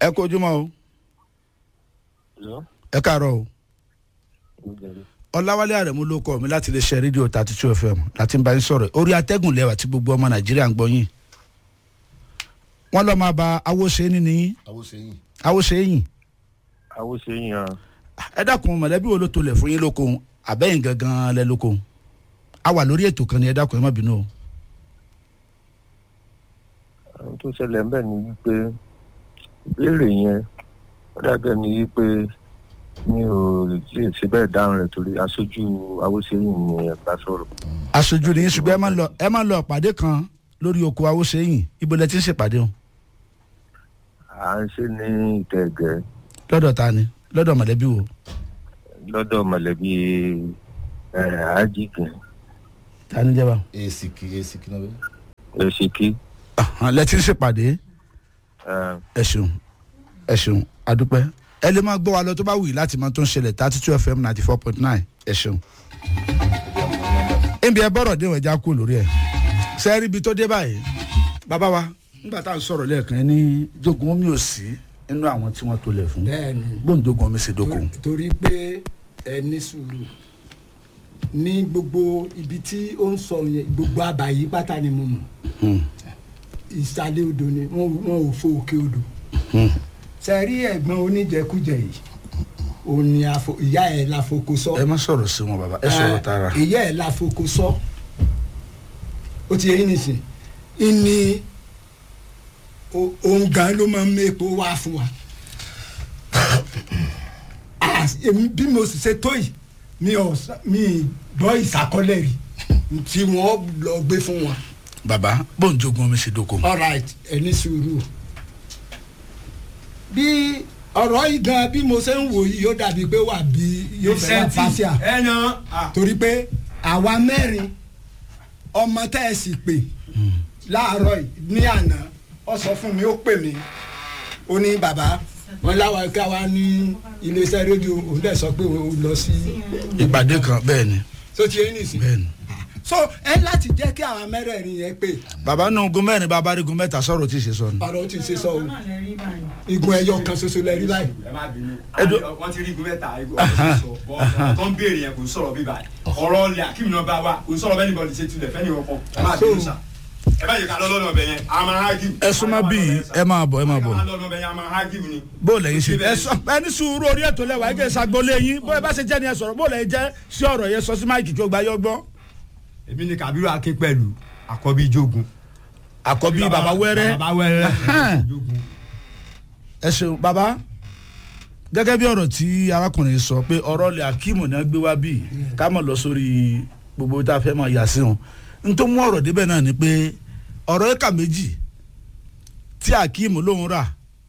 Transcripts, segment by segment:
ẹ kó ojúmọ́ o ẹ káàárọ̀ o ọláwálé àrẹ̀mú ló kọ́ mi láti lè ṣe rédíò thirty two fm láti ń bá yín sọ̀rọ̀ orí atẹ́gùn lẹ́wà tí gbogbo ọmọ nàìjíríà ń gbọ́ yín wọ́n lọ́ọ́ máa ba awóṣe ní ní àwòsẹ́yìn. awóṣe yìn àwòṣeyìn hàn ẹ dákun mọ̀lẹ́bí wo ló tolẹ̀ fún yín lóko àbẹ́yìn gangan lẹ lóko a wà lórí ètò kan ní ẹ dákun ẹ má bínú o. ohun tó ṣẹlẹ̀ ń bẹ̀ ni wípé ìbéèrè yẹn ó dàbẹ̀ ni wípé mi ò lè ṣe bẹ́ẹ̀ dáhùn rẹ̀ torí aṣojú àwòṣeyìn ni ẹ bá sọ̀rọ̀. aṣojú ni yín ṣùgbọ́n ẹ máa ń lọ ẹ máa ń lọ ìpàdé kan lórí oko awóṣe yìn ibo lẹ ti ń ṣèpàdé o à ń ṣe ní ìtẹ̀gẹ́ lọ́dọ̀ ta ni lọ́dọ̀ mọ̀lẹ́bí wo lọ́dọ̀ mọ̀lẹ́bí àjíkìn ta ni jẹ́ bá. èsìkì èsìkì náà bẹ́ẹ̀. èsìkí lẹ ti ń ṣèpàdé ẹ ṣeun ẹ ṣeun adúpẹ́ ẹ lè máa gbọ́ wa lọ tó bá wù yìí láti máa tó ń ṣẹlẹ̀ thirty two fm ninety four point nine ẹ ṣeun. níbi ẹ bọ́rọ̀ dé ìwẹ̀já kú lórí ẹ̀ sẹ́ẹ̀rì ibi tó dé báyìí bàbá wa nígbà tá à ń sọ̀rọ̀ lẹ́ẹ̀kan ẹ ní jogun omi ò sí nínú àwọn tí wọ́n tó lẹ̀ fún bẹ́ẹ̀ni gbóǹdogun omi ṣe dókun. torí pé ẹ ní sùúrù ní gbogbo ibi tí ó ń sọ yẹn gbogbo àbàyí pátá ni mo mọ̀ ìsàlẹ̀ odò ni wọ́n wọ́n ò fo òkè odò sẹ́rí ẹ̀gbọ́n oníjẹkújẹ yìí òun ni àfo- ìyá ẹ̀ la foko sọ ẹ má sọ̀rọ̀ sí wọn bàbá ẹ sọ̀rọ̀ tààrà. Eh, ìyá ẹ̀ la foko sọ ó ti yẹ yín nìsín ìní o- òun gan ló máa ń mépo wá fún wa Ah, èmi bí mo sì ṣe tó yìí mi ò sá- mi gbọ́ ìsàkọ́lẹ̀ rí tí wọ́n lọ gbé fún wọn bàbá gbóǹdogun omi ṣe dókun. all right ẹ ní sùúrù bí ọ̀rọ̀ yìí gan bí mo ṣe ń wò yìí yóò dàbí pé wà bí yóò fẹ́ wà pàṣẹ ẹ nà á. torí pé àwa mẹ́rin ọmọ tẹ́ ẹ sì pè láàárọ̀ yìí ní àná ọ sọ fún mi ó pè mí ó ní bàbá wọn láwa ká wa ní iléeṣẹ́ rédíò òun dẹ̀ sọ pé òun lọ sí ìpàdé kan bẹ́ẹ̀ ni tó ti yé nìsín bẹ́ẹ̀ ni. so ẹ láti jẹ́ kí àwọn mẹ́rẹ̀ẹ̀rin yẹn pè bàbá náà gun mẹ́rin bàbá rí gun mẹ́ta sọ̀rọ̀ tí ì ṣe sọ ni. ọ̀rọ̀ ti ṣe sọ o igun ẹyọ kan ṣoṣo lẹ rí báyìí ẹ má bínú Ẹdùn- wọ́n ti rí igun mẹ́ta igun ọ̀sán sọ bọ́ ọ̀rọ̀ tó ń béèrè yẹn kò ń sọ̀rọ̀ bíbá ọ̀rọ̀ ọ̀lẹ̀ akíbi náà bá wa kò ń sọ̀rọ̀ bẹ́ẹ̀ nìkan ṣe tulẹ̀ fẹ́ni ọkọ̀ ẹ má bínú sà ẹ bá yẹ ká lọ́lọ́nà ọbẹ̀ yẹn a máa hágìw. ẹ súnmọ́ bíi ẹ máa bọ̀ ẹ máa bọ̀. ká lọ́lọ́nà ọbẹ̀ yẹn a máa hágìw ni. bó lẹ́yìn ṣe ẹ sọ ẹ ní sùúrù orí ètò lẹ́wà ẹ jẹ́ ìṣàgbọ́lé yín bó ẹ bá ṣe jẹ́ ni ẹ sọ̀rọ̀ bó lẹ́yìn jẹ́ sí ọ̀rọ̀ yẹn sọ sí máìkì tó gba yọ gbọ́. èmi ni Kabiru akin pẹ̀lú àkọ́bí jogun. àkọ́bí bàbá wẹ́rẹ́ bàbá wẹ́rẹ́ Ahan. jogun. ẹ ṣeun bàbá gẹ́gẹ́ bí ọ̀rọ̀ tí arákùnrin sọ pé ọ̀rọ̀ lè akíìmù náà gbé wá bíi ká mọ̀ lọ sórí gbogbo tá a fẹ́ máa yà sí wọn n tó mú ọ̀rọ̀ débẹ̀ náà ni pé ọ̀rọ̀ ẹ̀ka méjì tí akíìmù lòún rà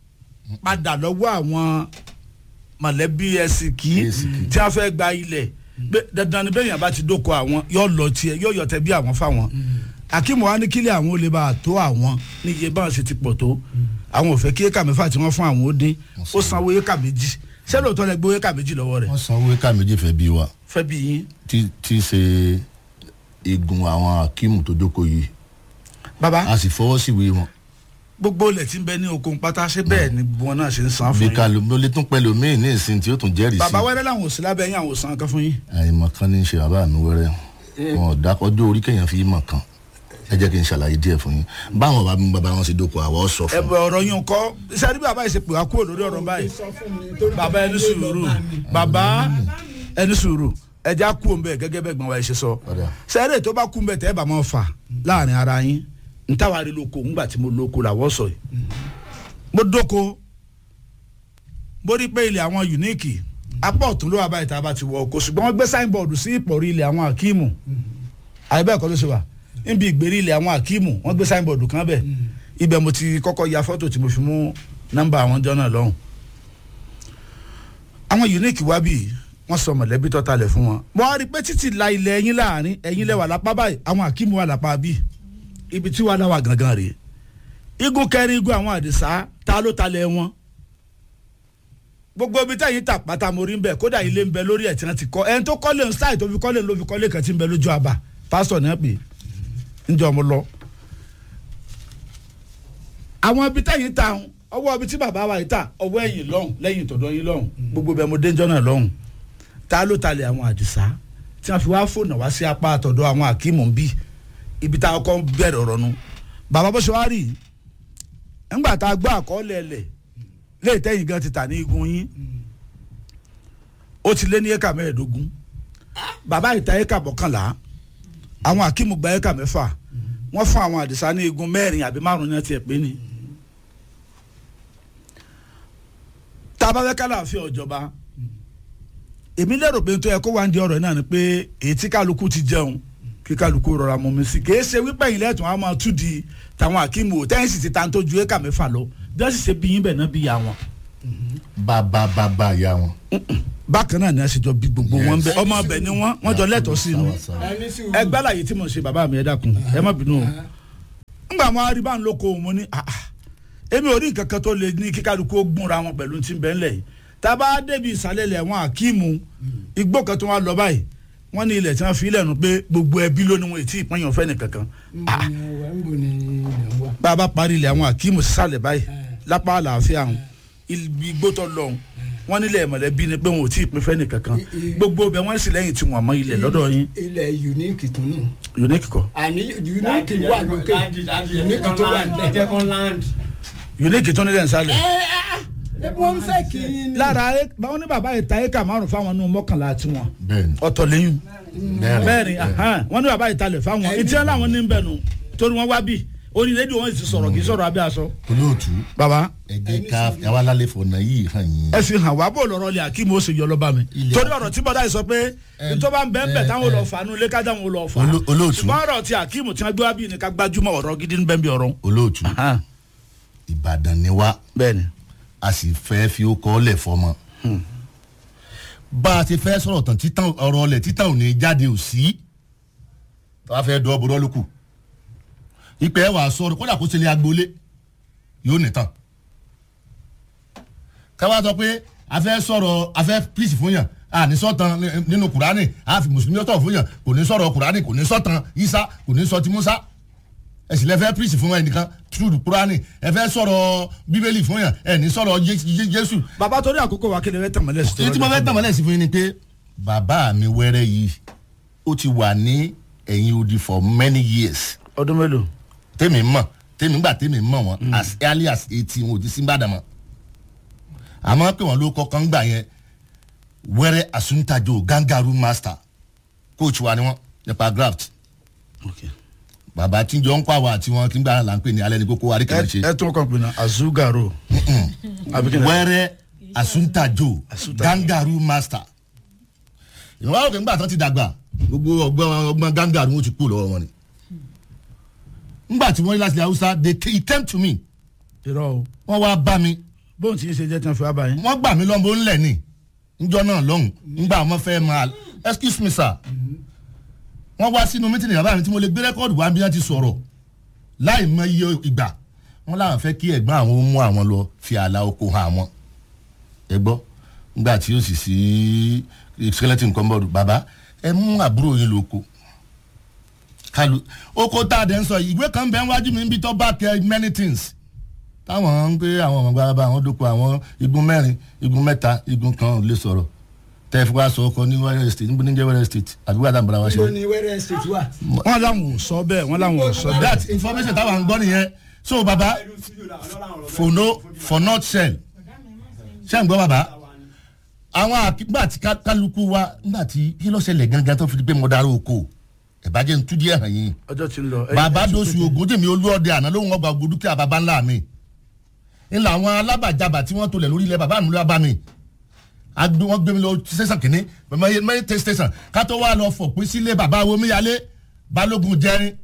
padà lọ́wọ́ àwọn mọ̀lẹ́bí ẹ̀sìnkì Ẹ̀sìnkì. tí a fẹ́ gba ilẹ̀ Bẹ́- dandan ni bẹ́ẹ̀ yẹn bá ti dóko àwọn yóò lọ tiẹ̀ yóò yọ tẹ bí àwọn fáwọn akíìmù wa ní kílẹ̀ àwọn ò lè bá a tó àwọn ní iye báwọn ṣe ti pọ̀ tó àwọn ò fẹ́ kí éka mẹ́fà tí wọ́n fún àwọn ó dín ó sanwó éka méjì ṣé lóòótọ́ lẹ gbé éka méjì lọ́wọ́ rẹ̀ wọ́n san owó ká méjì fẹ́ bí wa fẹ́ bí yín tí tí ṣe igun àwọn akíìmù tó jókòó yìí bàbá a sì fọwọ́ síwèé wọn gbogbo ilẹ̀ tí ń bẹ ní oko pátá ṣé bẹ́ẹ̀ ni gbogbo wọn náà ṣe ń san fún bí yín kalu ló lè tún pẹ̀lú míì ní ìsìn tí ó tún jẹ́rìí sí bàbá wẹ́rẹ́ làwọn ò sí lábẹ́ yín àwọn ò san kan fún yín àìmọ̀ kan ní í ṣe bàbá mi wẹ́rẹ́ wọn ò dákọ̀ ọjọ́ orí kéèyàn fi mọ̀ kan ẹ jẹ́ kí n ṣàlàyé díẹ̀ fún yín báwọn bàbá mi bàbá wọn ṣe dóko àwọ̀ sọ fún ẹ̀bùn ọ̀rọ̀ yín kọ́ sẹ́ni bí bàbá yìí ṣe pè wá kúrò lórí ọ̀rọ̀ báyìí sọ fún mi torí bàbá ẹni sùúrù bàbá ẹni sùúrù ẹja kú òun bẹ́ẹ̀ gẹ́gẹ́ bẹ́ẹ̀ gbọ́n wa ẹ ṣe sọ Padà. sẹ́rẹ̀ tó bá kú òun bẹ́ẹ̀ tẹ́ ẹ bá máa fà láàrin ara yín ntàwárí lóko ńgbà tí mo lóko làwọ̀ sọ yìí mo dóko mo rí pé ilẹ̀ àwọn unique apá ọ̀tún ló wà báyìí tá a bá ti wọ oko ṣùgbọ́n wọ́n gbé signboard sí ìpọ̀rí ilẹ̀ àwọn akíìmù àyẹ̀bẹ̀ ẹ̀kọ́ ló ṣe wà níbi ìgbèrí ilẹ̀ àwọn akíìmù wọ́n gbé signboard kan bẹ̀ ibẹ̀ mo ti kọ́kọ́ ya fọ́tò tí mo fi mú nọ́mbà àwọn jọ́nà lọ́hùn àwọn unique wá bíi wọ́n sọ mọ̀lẹ́bí tó talẹ̀ fún wọn. mo wá rí i pé títí la ilẹ̀ ẹ̀yin láàrin ẹ̀yin lẹ́wà lápá báyìí àwọn akíìmù wà lápá bíi ibi tí wàá náwà gangan rèé igun kẹrin igun àwọn àdìsá ta ló talẹ̀ wọn gbogbo ibi tẹ̀yìn tà pátá mo rí ń bẹ̀ kódà ilé ń bẹ lórí ẹ̀ tí wọ́n ti kọ́ ẹni tó kọ́lé ń sáì tó fi kọ́lé ló fi kọ́lé kan tí ń bẹ lójú àbá pásítọ̀ náà pè é ńjọ́ mo lọ. àwọn ibi tẹ̀yìn ta ọwọ́ ibi tí bàbá wa yìí ta ọwọ́ ẹ̀yìn lọ́hùn lẹ́yìn tọ̀dọ̀ yín lọ́hùn gbogbo bẹ́ẹ̀ mo dénjọ́ náà lọ́hùn ta ló talẹ̀ àwọn àdìsá tí wọ́n fi wá fònà wá sí apá àtọ̀dọ̀ àwọn àkímù bí ibi tá a kọ́ bẹ̀rẹ̀ ọ̀rọ̀ nu bàbá bó ṣe wá rí i ńgbà tá a gbọ́ àkọọ́lẹ̀ ẹlẹ̀ léè tẹ́yìn gan ti tà ní igun yín ó ti lé ní éka mẹ́ẹ̀ẹ́dógún bàbá ìta éka mọ́kànlá àwọn àkímù gba éka mẹ́fà wọ́n fún àwọn àdìsá ní igun mẹ́rin àbí márùn-ún ní tiẹ̀ pé ni. tá a bá fẹ́ kálàáfíà ọ̀jọba èmi lérò pé nítorí ẹ kó wá ń di ọ̀rọ̀ náà ni pé èyí tí kálukú ti jẹun kí kálukú rọra mọ mi sí kì í ṣe wípé yìí lẹ́tùn á máa tú di tàwọn àkímù tẹ́yìn sì ti ta tó ju éka mẹ́fà lọ bí wọ́n sì ṣe bí yín bẹ̀ náà bí ya wọn. bàbá bàbá ya wọn. bákan náà ni a ṣe jọ bí gbogbo wọn bẹ ọmọ ọbẹ ni wọn wọn jọ lẹ́tọ̀ọ́ sí inú Sawa, sawa. ẹni sùúrù ẹgbẹ́ àlàyé tí mo ṣe bàbá mi ẹ dákun ẹ má bínú o ngbà wọn arí bá ń lóko òun mo ní ah ah èmi ò rí nǹkan kan tó lè ní kíkálukú ó gbúnra wọn pẹ̀lú tí ń bẹ́ ńlẹ̀ yìí tá a bá débi ìsàlẹ̀ ilẹ̀ wọn àkíìmù igbó kan tó wá lọ báyìí wọ́n ní ilẹ̀ tí wọ́n fi ilẹ̀ nu pé gbogbo ẹbí ló ní wọn ètí ìpínyàn fẹ́ nìkankan ah ìwà ń bò ní ilẹ̀ wa. bá a bá parí ilẹ̀ àwọn àkíìmù sísàlẹ̀ báyìí lápá àlàáfíà hàn igbó tó lọ hàn wọ́n nílẹ̀ mọ̀lẹ́bí ni pé wọn ò tí ì pín fẹ́ nìkankan I- i- gbogbo bẹ wọ́n sì lẹ́yìn tí wọ́n mọ ilẹ̀ lọ́dọ̀ yín ilẹ̀ unique tún nù. unique kọ́ àní unique wà lókè unique tó wà ẹ jẹ́ lẹ́kẹ̀. kán land. unique tó nílẹ̀ nsàlẹ̀. ẹ wọ́n fẹ́ kí n ní. lára ẹ báwọn ní bàbá yìí ta éka márùn fáwọn nù mọ́kànlá tiwọn bẹ́ẹ̀ni ọ̀tọ̀ lẹ́yìn mẹ́rin mẹ́rin ahán, wọ́n ní bàbá yìí talẹ̀ fáwọn etí ẹ̀ làwọn ní bẹ̀ nù torí wọ́n wá bí orí rédíò wọn sì sọ̀rọ̀ kì í sọ̀rọ̀ abẹ́ aṣọ. olóòtú bàbá ẹ jẹ́ ká àwa lálẹ́ fọ̀nà yìí hàn yín. ẹ fi hàn wá bó lọ́rọ́ lè akíma ó sì yọ lọ́ba mi Ilẹ̀- torí ọ̀rọ̀ tí bọ́dá yìí sọ pé Ẹ- tó bá ń bẹ́ẹ̀ bẹ́ẹ̀ ẹ- táwọn ẹ- lọ fà á nù lé kájà wọn lọ fà á Oló- olóòtú. ṣùgbọ́n ọ̀rọ̀ tí akíma tí wọ́n gbé wá bí ní ká gbájúmọ̀ ọ̀rọ̀ gidi ń bẹ́ẹ̀ bí ọ̀rọ̀ olóòtú ìbàdàn ni wá bẹ́ẹ̀ni a sì fẹ́ fi ó kọ́ lẹ̀ fọmọ. bá a ti fẹ́ sọ̀rọ̀ tán títàn ọ̀rọ̀ ọ̀lẹ̀ títàn ò ní jáde ò sí tá a fẹ́ dọ́ bọ́dọ́ lókù ìpẹ́ wàá sọ̀rọ̀ kódà kó ṣẹlẹ̀ agboolé yóò nìtàn. káwá sọ pé a fẹ́ sọ̀rọ̀ a fẹ́ píìsì fún yàn a ní sọ̀tàn nínú kùránì a fi mùsùlùmí ọ̀tọ̀ fún yàn kò ní sọ̀rọ̀ kùránì kò ní sọ̀tàn isa kò ní sọ ti musa ẹ sì lẹ fẹ́ píìsì fún ẹnìkan túrú kúránì ẹ fẹ́ sọ̀rọ̀ bíbélì fún yàn ẹ ní sọ̀rọ̀ Jé- Jé- jésù. bàbá torí àkókò wa kéde fẹ́ tẹ̀mọ́lẹ̀ sí èyí tí mo fẹ́ tàn mọ́lẹ̀ sí fún yín ni pé bàbá mi wẹ́rẹ́ yìí ó ti wà ní ẹ̀yìn odi for many years ọdún mélòó tèmi mọ̀ tèmi gbà tèmi mọ̀ wọn as early as eighteen wọn ò ti sí Ìbàdàn mọ́ àmọ́ pé wọ́n ló kọ́kọ́ ń gbà yẹn wẹ́rẹ́ asuntajo gangaru master coach wa ni wọ́n nípa graft okay. bàbá tíjọ ń kọ́ àwọn àti wọn kí n gbà là ń pè ní alẹ́ ní kókó àríkèmọ̀ ṣe. ẹ ẹ tún kàn pinnu azugaro abikina wẹ́rẹ́ asuntajo gangaru master ìwọ́n àwọn kìí gbà tán ti dàgbà gbogbo ọgbọ́n ọgbọ́n gangaru wọn ti kú lọ́wọ́ wọn ni ngbà tí wọ́n rí láti ilẹ̀ haúsá they ca- he came to me irọ́ o wọ́n wá bá mi bóun ti ń ṣe jẹ́ tí wọ́n fi wá báyìí. wọ́n gbà mí lọ́nbó ńlẹ̀ ni njọ́ náà lọ́hùn ngbà wọn fẹ́ máa excuse me sir wọ́n wá sínú mítìnì bàbá mi tí mo lè gbé rẹ́kọ́ọ̀dù wá bí wọ́n ti sọ̀rọ̀ láì mọ iye ìgbà wọ́n láwọn fẹ́ kí ẹ̀gbọ́n àwọn ó mú àwọn lọ fi àlà oko hàn àwọn ẹ gbọ́ ngbà tí ó sì sí skeleton kọ́ńbọ̀dù bàbá ẹ mú àbúrò yín lóko kalu oko tá a dẹ̀ ń sọ yìí ìwé kan bẹ́ẹ̀ wájú mi ń bí tó bá kẹ many things táwọn ń pé àwọn ọmọ gbàgbà àwọn dóko àwọn igun mẹ́rin igun mẹ́ta igun kan ò lè sọ̀rọ̀ tẹ́ ẹ fi wá sọ ọkọ ní wẹ́rẹ́ estate níbo ní jẹ́ wẹ́rẹ́ estate àbí wàdà bàrà wá ṣe. níbo ni wẹ́rẹ́ state wà. wọ́n láwọn ò sọ bẹ́ẹ̀ wọ́n láwọn ò sọ bẹ́ẹ̀. that information táwọn ń gbọ́ nìyẹn so baba for no for not sell ṣé ń gbọ́ baba àwọn àgbà tí ká- kálukú wa nígbà tí kí ló ṣẹlẹ̀ gangan tó fi di pé mo darí oko ìbàjẹ́ ń tú díẹ̀ hàn yín ọjọ́ ti ń lọ. ẹ- bàbá ẹ ti dosu pété. ogun tèmi olúọdẹ àná ló ń wọ́n gba ogun dúkìá bàbá ńlá mi ńlá àwọn alábàjábà tí wọ́n tolẹ̀ lórí ilẹ̀ bàbá mi ló bá mi agbe wọn gbé mi lọ station kìnní mẹ́rin tẹ́ station ká tó wá lọ fọ̀pin sílé bàbá omíyalé balógun jẹrin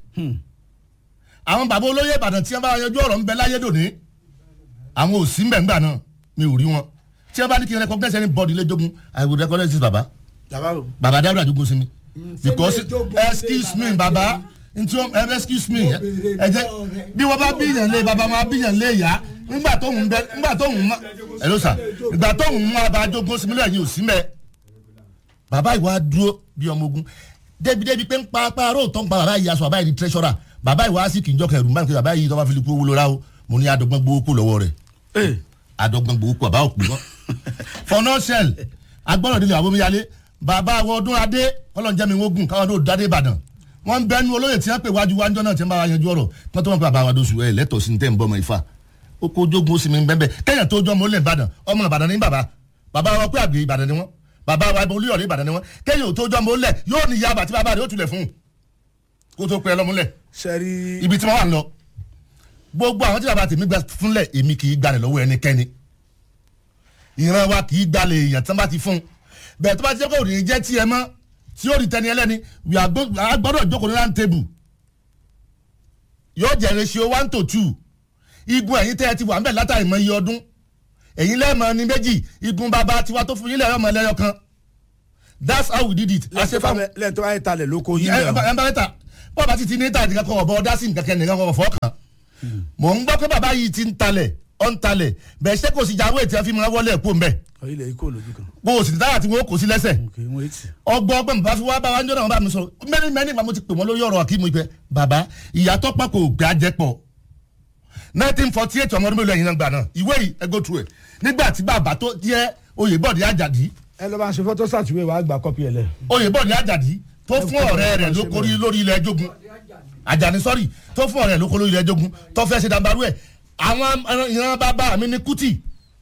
àwọn bàbá olóyè ìbàdàn tí wọ́n bá yanjú ọ̀rọ̀ ń bẹ láyé dòní àwọn ò sí mbẹ̀ngbà náà mi ò rí wọn tí wọ́n bá ní kí n recognize any body lẹ́jọ́gun i will recognize this baba bàbá o. baba dábìlà jogun sí mi because ṣé lè jogun excuse lé me baba baba ntí wọn ẹ excuse me Mo ẹ béèrè jẹ lọ́wọ́ rẹ. bí wọn bá bíyàn lé baba wọn bíyàn lé yá ńgbà tó ń bẹ ńgbà tó ń mọ ẹ ló sà ìgbà tó ń mọ abajogun sí mi lẹ́yìn òsì mẹ baba ìwà dúró bí ọmọ ogun débi débi pé ń pa pa aró tó ń pa baba yìí aṣọ baba yìí di treasurer baba ìwà sì kì í jọ kẹrù mbà nípa baba yìí tó bá fi lè kú owó lóra o mo ní adọgbọn gbowó kó lọ́wọ́ rẹ̀ Eh, àdọ́gbọ̀n gbòókù àbá òpin wọn. fọnọ́ṣẹ́l agbọ́dọ̀ délé àbómiyalé bàbá àwọn ọdún adé ọlọ́njẹ́ mi wógùn káwọn ọdún dáadé ìbàdàn wọ́n ń bẹnu olóyè tí wọ́n pè wájú wájọ́ náà tí wọ́n bá wa yanjú ọ̀rọ̀ wọ́n tó wọn pé bàbá wa dóṣù ẹ̀ lẹ́tọ̀ọ́ sí ní tẹ́ ń bọ́ ọmọ ifá ó kó ojógun ó sì mi ń bẹ́ẹ̀ kẹ́yìn tó jọ́ ọmọ olè ìbàdàn ọmọ ìbàdàn ní bàbá bàbá wa pé àgbè ìbàdàn ni wọ́n bàbá wa olúyọ̀lé ìbàdàn ni wọ́n kẹ́yìn tó jọ́ ọmọ olè yóò ní yaba tí bàbá rẹ̀ ó tulẹ̀ fún un kó tó pẹ́ lọ́múlẹ̀ sẹ́rí ibi tí wọ́n wà ń lọ gbogbo àwọn tí bàbá tèmi gbà fúnlẹ̀ èmi kì í gbalẹ̀ lọ́wọ́ ẹnikẹ́ni ìran wa kì í gbalẹ̀ èèyàn tí wọ́n bá ti fún un bẹ́ẹ̀ tó bá ti jẹ́ kó òrìyìn jẹ́ tiẹ̀ mọ́ tí ó rí tẹni ẹlẹ́ni we are go- a gbọ́dọ̀ jókòó ní round table yóò jẹ́ ratio one to two igun ẹ̀yin tẹ́ ẹ ti wà ń bẹ̀ látàrí mọ iye ọdún ẹ̀yin lẹ́ẹ̀mọ ní méjì igun bàbá tiwa tó fún yín lẹ́yìn ọmọ ẹlẹ́yọ kan that's how we did it. a ṣe fáwọn lẹ́yìn tó bá yẹ talẹ̀ lóko yín ẹ ẹ bẹ́ẹ̀ bá ta bọ́ọ̀ bá ti ti ní ta nìkan kan ọ̀bọ ọ̀dá sí nǹkan kan nìkan kan ọ̀fọ́ kan mò ń gbọ́ pé bàbá yìí ti ń talẹ̀ ọ̀ ń talẹ̀ bẹ́ẹ̀ ṣé kò sí jáwé tí a fi máa wọlé ẹ̀kọ́ mbẹ́ o ilẹ̀ ikú olójú kan bó o sì ní táyà tí wọ́n kò sí lẹ́sẹ̀ ok wọ́n etí. ọgbọ́n ọgbọ́n bàbá fi wá bá wa ń jọ́nà wọn bá mi sọ mẹ́rin mẹ́rin bá mo ti pè wọ́n lórí ọ̀rọ̀ àkímù ìpẹ́ bàbá ìyàtọ̀ pọ̀ kò gbé ajẹ́pọ̀ nineteen forty eight ọmọ ọdún mélòó ẹ̀yin náà gbà náà ìwé yìí ẹ go through ẹ̀ nígbà tí bàbá tó jẹ́ oyèbọ̀dé àjàdí ẹ lọ́ bá ń ṣe fọ́tò sàtúwé wàá gba kọ́pì ẹ̀ lẹ̀. oyèbọ̀dé àjàdí tó fún ọ̀rẹ́ rẹ̀ lókòrí lórí ilẹ̀ ẹjọ́gun àjàní sọ́rí tó fún ọ̀rẹ́ rẹ̀ lókòrí lórí ilẹ̀ ẹjọ́gun tó fẹ́ ṣe dàbàrú ẹ̀ àwọn ìran bàbá mi ní kùtì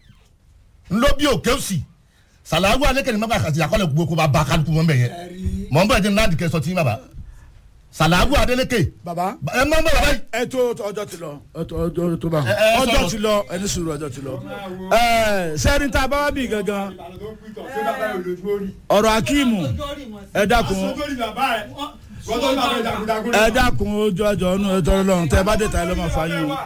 ńlọ́bí òkè òsì sàlàyé alẹ́kẹ̀ni mọ́kà àti àkọlẹ̀ gbogbo kó bá bá kálukú wọn bẹ̀ yẹn mọ̀ n bọ̀ ẹ̀jẹ̀ ńlá dìkẹ́ sọ tí bàbá sàlàyé adélèké baba ẹ mọ̀ mọ̀ bàbá yìí ẹ tó ọjọ́ ti lọ ọjọ́ tó bá Ẹ, ẹ, ọjọ́ sọ̀rọ̀. ti lọ ẹni sùúrù ọjọ́ ti lọ. ẹ sẹ́rin tá a bá wá bí gangan ìbàdàn tó ń pìtàn ṣé bàbá yóò lójú orí. ọ̀rọ̀ akíìmù ẹ dákun sójú bàbá ẹ̀ wọ́n tó ń bàbá ìdàkúdàkú ẹ dákun ojú ọjọ́ ọ̀nù ẹ tọrọ lọ́run tẹ bá dé ta ẹ lọ́mọ fáyín o.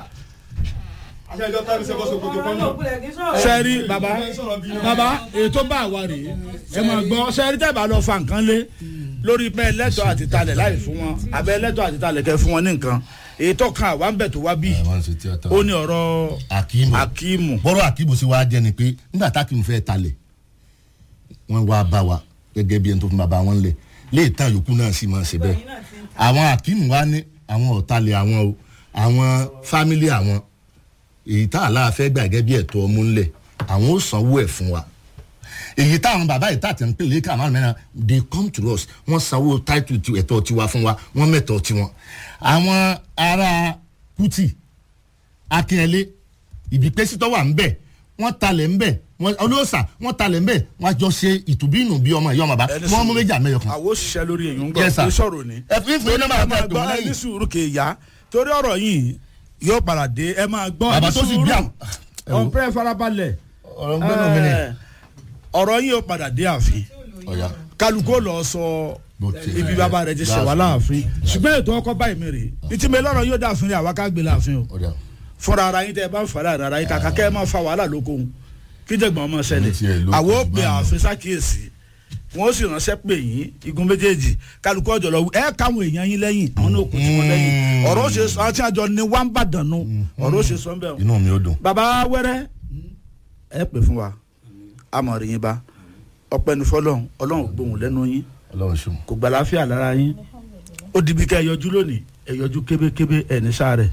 àṣẹ ìjọ tábí sẹ́kọ̀ sókòtò kan náà. sẹ́rí baba baba ètò bá wa rèé ẹ máa gbọ́ sẹ́rí tẹ́ bá lọ fa nǹkan lé lórí pé ẹlẹ́tọ̀ àti talẹ̀ láì fún wọn abẹ́ ẹlẹ́tọ̀ àti talẹ̀ kẹ́ fún wọn ní nǹkan ètò kan àwa ń bẹ̀ tó wá bí ó ní ọ̀rọ̀ akimu akíìmù bọ́rọ̀ akimu sì wá jẹ́ ni pé nígbà tákimu fẹ́ talẹ̀ wọ́n wá bá wa gẹ́gẹ́ bí ẹni tó fún bàbá wọn lẹ̀ lè tán yòókù náà sì máa ṣe bẹ́ẹ̀ àwọn akimu wa ní àwọn ọ̀talẹ̀ àwọn o àwọn fámílì àwọn èyí tá àlá fẹ́ gbà gẹ́gẹ́ bí ẹ̀tọ́ ọmú ńlẹ̀ àwọn ó sanwó ẹ̀ fún wa èyí táwọn bàbá yìí tàtẹ̀ ń pèlè ká márùn mẹ́rin they come to us wọ́n sanwó title ti ẹ̀tọ́ tiwa fún wa wọ́n mẹ́tọ́ tiwọn àwọn ará kùtì akínyẹlé ìbípẹ́sí tó wà ń bẹ̀ wọ́n talẹ̀ ń bẹ̀ wọ́n olóòsà wọ́n talẹ̀ ń bẹ̀ wọ́n á jọ ṣe ìtùbínú bí ọmọ ìyá ọmọ bá Ẹni wọ́n mú sùúrù. méjì àmẹ́yọ kan. àwọn òṣìṣẹ́ lórí èyí ń Yes, sir. gbọ́ pé sọ̀rọ̀ ni. ẹ fi fún iná máa ẹ máa tẹ̀ gbọ́ wọ́n ẹ ní lẹ́yìn. sùúrù kè ya torí ọ̀rọ̀ yìí yóò padà dé ẹ máa gbọ́ ẹ bàbá ní tó sì sùúrù. bí àwọn. ẹ wo, ọ̀npẹ́ farabalẹ̀ ọ̀rọ̀ ń gbẹ́nu mi ni. Ẹ, ọ̀rọ̀ yìí yóò padà dé ààfin ọ̀ya kálukó lọ sọ Bó ti- ibi bàbá rẹ ti ṣe wà láàfin ṣùgbọ́n ètò ọkọ báyìí mi rè ìtì mi lọ́rọ̀ yóò dáàfin rẹ̀ àwa ká gbé láàfin o ọ̀ya fúnra ara yín tẹ ẹ bá ń fà láàrin ara yín kàkà kẹ́ ẹ máa fa wàhálà lóko òun kí jẹ̀gbọ́n ọmọ Ní tiẹ̀ ṣẹlẹ̀ ló àwọn ó kù pe bá mi. ààfin sákìyèsí wọn ó sì ránṣẹ́ pè yín igun méjèèjì kálukú ọjọ́ lọ ẹ káwọn èèyàn yín lẹ́yìn àwọn náà kò tí wọn lẹ́yìn Mm. ọ̀rọ̀ ó ṣe sọ àti àjọ ni wọ́n ń bàdàn nù ọ̀rọ̀ ó ṣe sọ ń bẹ̀ inú mi ò dùn. baba wẹrẹ ẹ pè fún wa amọ̀rì yín bá ọpẹ́ ní fọlọ́run ọlọ́run gbóhùn lẹ́nu yín ọlọ́run ṣùn. kò gbà láfíà lára yín ó dibi ká ẹ yọjú lónìí ẹ yọjú kébékébé ẹ ní sáré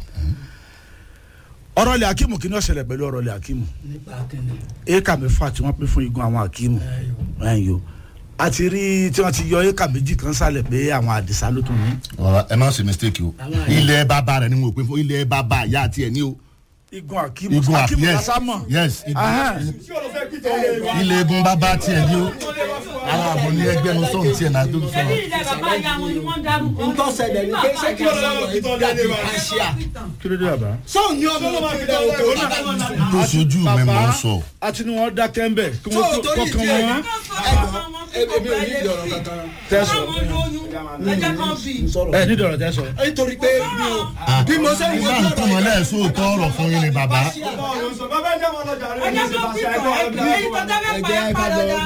ọ̀rọ̀ ilẹ̀ akimu kí ni ó ṣẹlẹ̀ pẹ̀lú ọ̀rọ̀ ilẹ̀ akimu nípa kíni. éka mẹ́fà tí wọ́n pín fún igun àwọn akimu ẹ̀yìn o àti rí tí wọ́n ti yọ éka méjì kan sálẹ̀ pé àwọn àdìsá ló tún ní. ọ̀rọ̀ ẹ má ṣe mistake o Àwọn àyè. ilẹ̀ bàbá rẹ̀ ni mo pè fún ilẹ̀ bàbá àyà àti ẹ̀ ní o. igun akimu igun àfi akimu yes lasámọ̀ yes igun- Ahán. tí o lọ fẹ́ pìtàn lè wá. ilẹ̀ egun bàbá àti ẹ̀ ní o. àwọn àbò ní ẹgbẹ́ nu sọ̀rọ̀ tí ẹ̀ náà tó Ṣebí sọ̀rọ̀. ilẹ̀ bàbá ìyá wọn ni wọ́n dárúkọ. n tó ṣẹlẹ̀ ní pé ṣé kí Kí ló ọ̀sán lọ́wọ́ wọ̀ pìtàn ẹ́ lè dàbí wá. àṣìá. kí ló dé bàbá. sóun ní ọmọ ọmọ ìpínlẹ̀ òkè ó náà tó sojú mi mọ̀ ń sọ. àti ni wọ́n dákẹ́ ń bẹ̀ kí tó wọ́n tó torí kọ́kàn ìdí ẹ̀ wọn. èmi ò ní ìdí ọ̀rọ̀ kankan tẹ́sán Àwọn lóyún ẹjẹ́ kan bí. ẹ ní dọ̀rọ̀ tẹ́sán. nítorí pé mi ò bí mo ṣe ń nígbà wọ́n tó mọ̀ lẹ́ẹ̀ sóòótọ́ ọ̀rọ̀ fún yín ni bàbá. ọ̀rọ̀ sọ bàbá ẹ̀jẹ̀ wọn lọ́jà rẹ̀ ní Ẹjẹ́ kan bí ìṣèpàṣẹ tọ̀ ẹ̀kọ́ èyí tó tẹ́lẹ̀ pa ẹ̀ padà dá.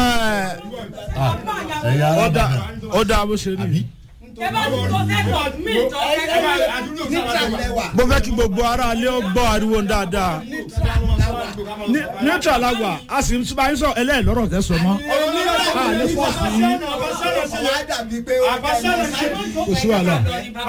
ẹ̀yà ó dá alábàdàn. ó dá bó ṣe rí. Ẹ bá ti kó sẹ́kọ̀ọ́ mí tọ́ ẹ kẹ́kẹ́. máa àdúgbò sára níta lẹ́wà mo fẹ́ kí gbogbo ara ilé ó gbọ́ ariwo dáadáa. níta ní- neutral la wà a sì ń bá yín sọ ẹlẹ́ẹ̀lọ́rọ̀ tẹ́ sọ mọ́ a lè fọ́ọ̀sì yín kò sí wàhálà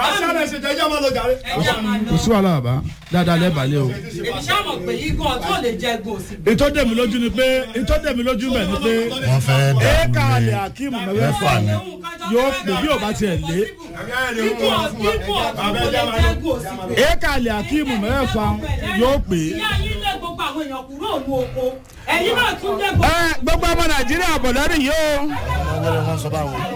kò sí wàhálà bàbá dáadáa lẹ́bàálẹ̀ o. èmi ṣáà mọ̀ pé igun ọ̀tún ò lè jẹ gbòòsì. ètò dèmi lójú ni pé ètò dèmi lójú mẹ́ ni pé wọ́n fẹ́ èèkà dàrú àlè ni akeem mẹ́fà mẹ́fà ni. yóò pè bí ò bá tiẹ̀ lé igun ọ̀tún ò lè jẹ gbòòsì. èèkà àlè akeem mẹ́fà yóò pè é. ìyá yín lé gbogbo àwọn èèyàn kúrò ní oko ẹ̀yin náà tún lé gbogbo. ẹ gbogbo ọmọ nàìjíríà bọ̀ lẹ́rìn yìí o. wọ́n wọ́n sọ báwo.